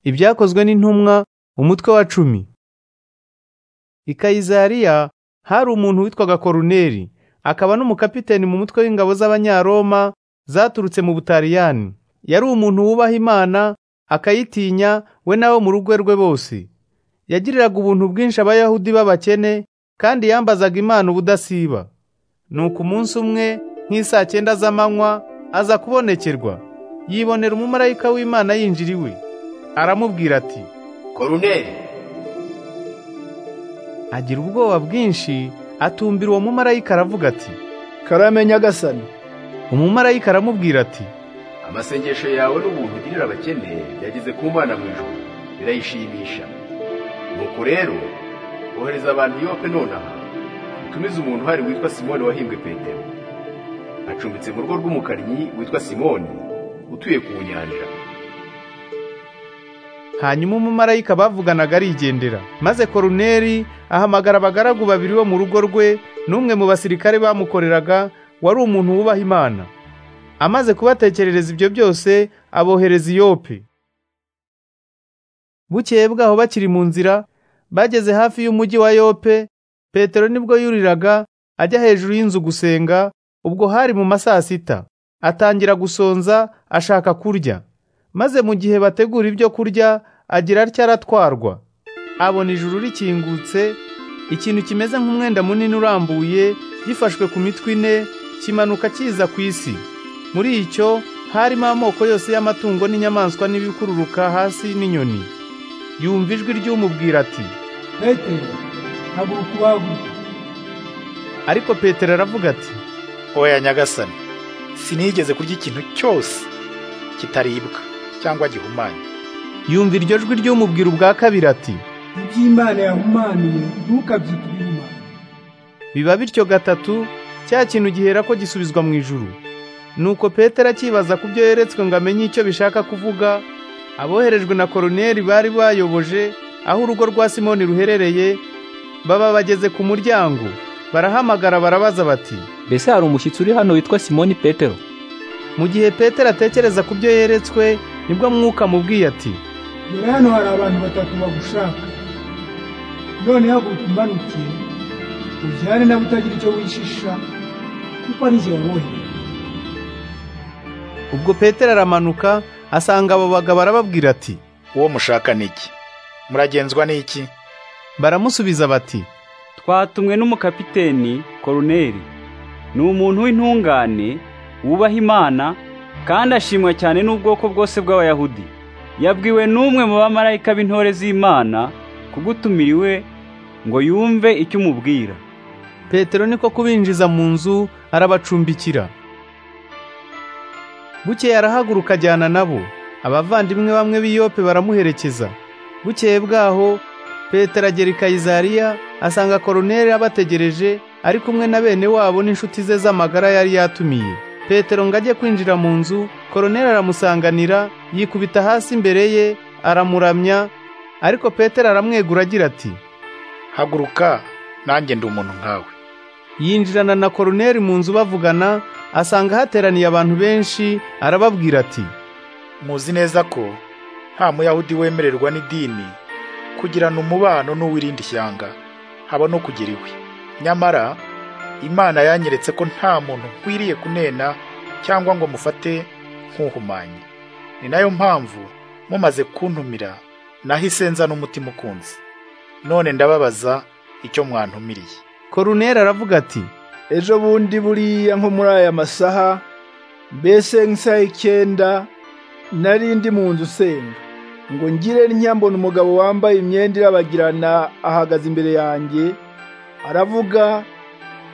ibyakozwe n'intumwa umutwe wa cumi i kayisariya hari umuntu witwaga koruneli akaba n'umukapiteni mu mutwe w'ingabo z'abanyaroma zaturutse mu butaliyani yari umuntu wubaha imana akayitinya we n'abo mu rugo rwe bose yagiriraga ubuntu bwinshi abayahudi b'abakene kandi yambazaga imana ubudasiba nuko umunsi umwe nk'isaa cyenda z'amanywa aza kubonekerwa yibonera umumarayika w'imana yinjira iwe aramubwira ati koruneli agira ubwoba bwinshi atumbira uwo mumarayika aravuga ati karame nyagasani umumarayika aramubwira ati amasengesho yawe n'ubuntu ugirira abakene byageze ku mana mu ijuru birayishimisha nuko rero ohereza abantu yope nonaha utumize umuntu uhari witwa simoni wahimbwe petero acumbitse mu rugo rw'umukannyi witwa simoni utuye ku nyanja hanyuma umumarayika bavuganaga arigendera maze koruneri ahamagara abagaragu babiri bo mu rugo rwe n'umwe mu basirikare bamukoreraga wari umuntu wubaha imana amaze kubatekerereza ibyo byose abohereza iyope bukeye bwaho bakiri mu nzira bageze hafi y'umujyi wa yope petero nibwo yuriraga ajya hejuru y'inzu gusenga ubwo hari mu masaa sita atangira gusonza ashaka kurya maze mu gihe bategura ibyo kurya agira atya aratwarwa abona ijuru rikingutse ikintu kimeze nk'umwenda munini urambuye gifashwe ku mitwe ine kimanuka kiza ku isi muri icyo harimo amoko yose y'amatungo n'inyamaswa n'ibikururuka hasi n'inyoni yumva ijwi ry'umubwira ati petero haguruka ubaguke ariko petero aravuga ati oya nyagasani sinigeze kurya ikintu cyose kitaribwa cyangwa gihumanye yumva iryo jwi ry'umubwira ubwa kabiri ati iby'imana yahumanuye ntukabyitire inyuma biba bityo gatatu cya kintu gihera ko gisubizwa mu ijuru nuko petero akibaza ku byo yeretswe ngo amenye icyo bishaka kuvuga aboherejwe na koroneri bari bayoboje aho urugo rwa simoni ruherereye baba bageze ku muryango barahamagara barabaza bati mbese hari umushyitsi uri hano witwa simoni petero mu gihe petero atekereza ku byo yeretswe nibwo mwuka amubwiye ati dore hano hari abantu batatu bagushaka none haguruka umanuke ujyane nabo utagira icyo wishisha kuko ari jye wabohereye ubwo petero aramanuka asanga abo bagabo arababwira ati uwo mushaka ni iki muragenzwa n'iki baramusubiza bati twatumwe n'umukapiteni koruneri ni umuntu w'intungane wubaha imana kandi ashimwa cyane n'ubwoko bwose bw'abayahudi yabwiwe n'umwe mu bamarayika b'intore z'imana kugutumira iwe ngo yumve icyo umubwira petero niko kubinjiza mu nzu arabacumbikira bukeye arahaguruka ajyana nabo abavandimwe bamwe b'iyope baramuherekeza bukeye bwaho petero agera i kayizariya asanga koroneri abategereje ari kumwe na bene wabo n'inshuti ze z'amagara yari yatumiye petero ngo ajye kwinjira mu nzu koroneri aramusanganira yikubita hasi imbere ye aramuramya ariko petero aramwegura agira ati haguruka nanjye ndi umuntu nkawe yinjirana na koroneri mu nzu bavugana asanga hateraniye abantu benshi arababwira ati muzi neza ko nta muyahudi wemererwa n'idini kugirana umubano n'uw'irindi shyanga haba no kugira iwe nyamara imana yanyeretse ko nta muntu nkwiriye kunena cyangwa ngo mufate nk'uhumanye ni nayo mpamvu mumaze kuntumira nahise nzana umutima ukunze none ndababaza icyo mwantumiriye koroneri aravuga ati ejo bundi buriya nko muri aya masaha mbese nk'isaha icyenda nari ndi mu nzu usenga ngo ngire ntya mbona umugabo wambaye imyenda irabagirana ahagaze imbere yanjye aravuga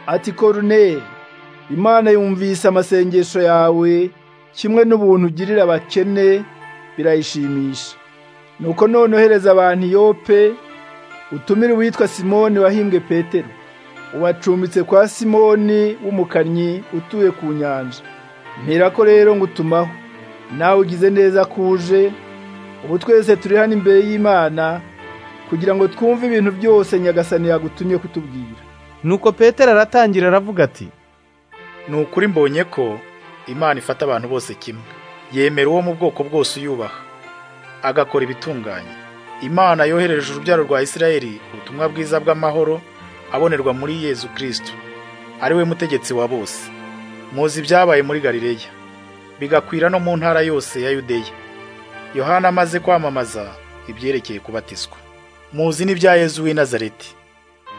ati koruneri imana yumvise amasengesho yawe kimwe n'ubuntu ugirira abakene birayishimisha nuko none ohereza abantu iyope utumire uwitwa simoni wahimbwe petero ubacumbitse kwa simoni w'umukannyi utuye ku nyanja mperako rero ngutumaho nawe ugize neza ko uje ubu twese turi hano imbere y'imana kugira ngo twumve ibintu byose nyagasani yagutumye kutubwira nuko petero aratangira aravuga ati ni ukuri mbonye ko imana ifata abantu bose kimwe yemera uwo mu bwoko bwose uyubaha agakora ibitunganye imana yohereje urubyaro rwa isirayeli ubutumwa bwiza bw'amahoro abonerwa muri yezu kirisito ari we mutegetsi wa bose muzi ibyabaye muri galileya bigakwira no mu ntara yose ya yudeya yohana amaze kwamamaza ibyerekeye kubatizwa muzi n'ibya yezu w'i nazareti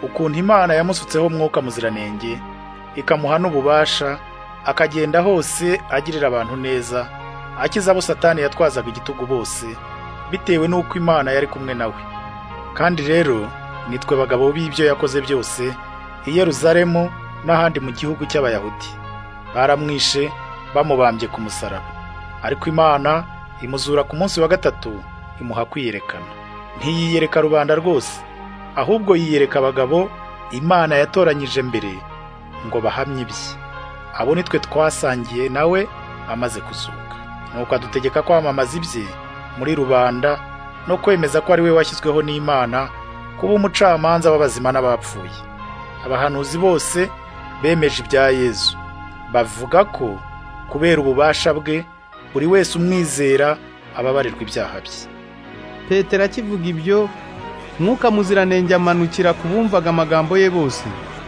ukuntu imana yamusutseho umwuka muziranenge ikamuha n'ububasha akagenda hose agirira abantu neza akiza abo satani yatwazaga igitugu bose bitewe n'uko imana yari kumwe nawe kandi rero nitwe bagabo b'ibyo yakoze byose i yeruzalemu n'ahandi mu gihugu cy'abayahudi baramwishe bamubambye ku musaraba ariko imana imuzura ku munsi wa gatatu imuha kwiyerekana ntiyiyereka rubanda rwose ahubwo yiyereka abagabo imana yatoranyije mbere ngo bahamye ibye abo nitwe twasangiye nawe amaze kuzuka nuko adutegeka kwamamaza ibye muri rubanda no kwemeza ko ari we washyizweho n'imana kuba umucamanza w'abazima n'abapfuye abahanuzi bose bemeje ibya yezu bavuga ko kubera ububasha bwe buri wese umwizera ababarirwa ibyaha bye petero akivuga ibyo mwuka muziranenge amanukira ku bumvaga amagambo ye bose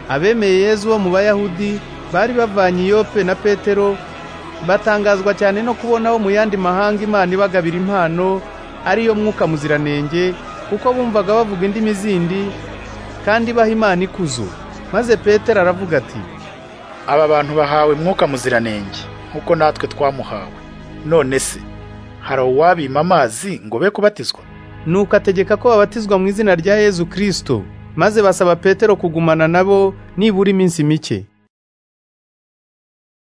abemeye yezu wo mu bayahudi bari bavanye iyope na petero batangazwa cyane no kubona bo mu yandi mahanga imana ibagabira impano ariyo mwuka muziranenge kuko bumvaga bavuga indimi zindi kandi baha imana ikuzo maze petero aravuga ati aba bantu bahawe mwuka muziranenge nk'uko natwe twamuhawe none se hari uwabima amazi ngo be kubatizwa nuko ategeka ko babatizwa mu izina rya yezu kirisito maze basaba petero kugumana nabo nibura iminsi mike